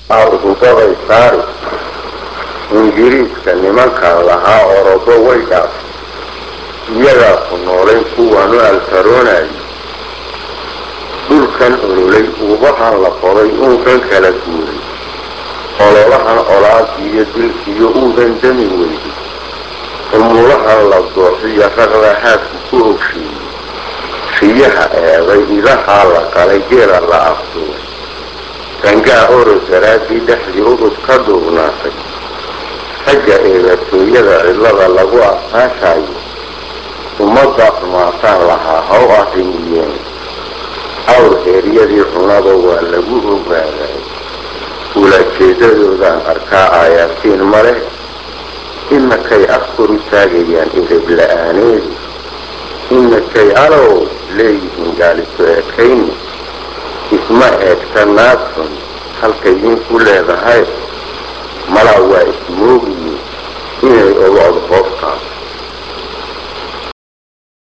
aadugubabay saari ingiriiska nimankan lahaa orobo way dhaaf iyagaa ku noolayn kuwaanu alfaroonayay dhulkan ololay uubahan la qoday uudan kala guuray ololahan olaadiiyo dilkiyo uudan dami weyday umulahan la dooxiyo raqda haadku ku ogsheeyey riyaha eeday idahaa la qalay geela la afduubay gangaa orod daraaddii dhexdii udub ka duubnaatay ragga eedatooyada cidlada lagu asaashayo ummadda xumaataan lahaa haw arrimiyeen awr heeryadii cunada waa lagu ogaaday ulajeeddadoodaan arkaa aayaasiin ma leh imakay afkor u taagayaan edeb la-aaneedu imakay alow leeyihiin gaaliso ekayni isma eegta naadxun halkay idinku leedahay malaa waa ismoogi